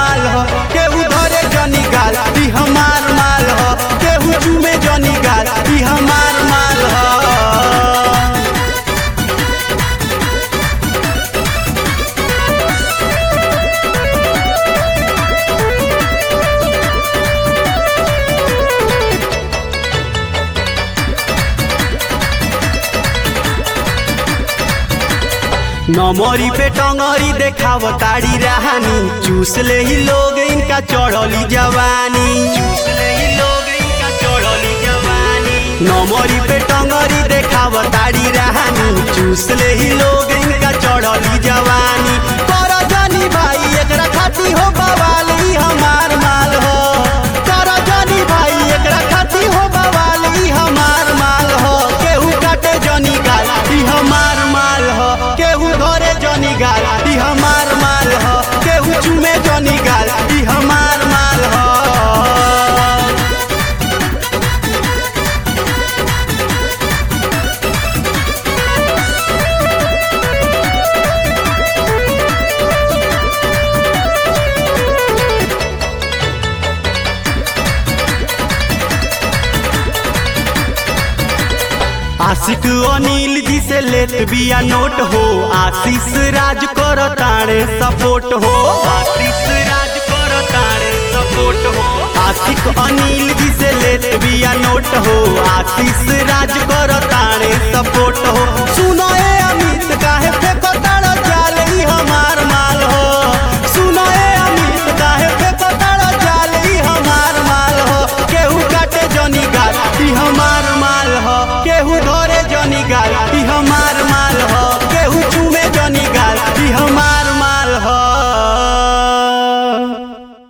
माल हो केहू धरे जनी गाल ई हमार माल हो केहू चूमे जनी गाल ई हमार माल हो नमरी पे टंगरी देखाव ताड़ी रहानी चूस ले ही लोग इनका चढ़ली जवानी चूस ले ही लोग इनका चढ़ली जवानी नमरी पे टंगरी देखाव ताड़ी रहानी चूस ले ही लोग इनका चढ़ली जवानी कर जानी भाई एकरा खाती हो बवाल ई हमार माल हो कर जानी भाई एकरा खाती हो बवाल ई हमार माल हो केहू काटे जनी गाल ई हमार माल हो केहू घरे जनी गाल ई हमार माल हो केहू चुमे जनी गाल ई हमार माल हो आशिक अनिल जी से लेत बिया नोट हो आशीष राज कर ताणे सपोर्ट हो आशीष राज कर ताणे सपोर्ट हो आशिक अनिल जी से लेत बिया नोट हो आशीष राज कर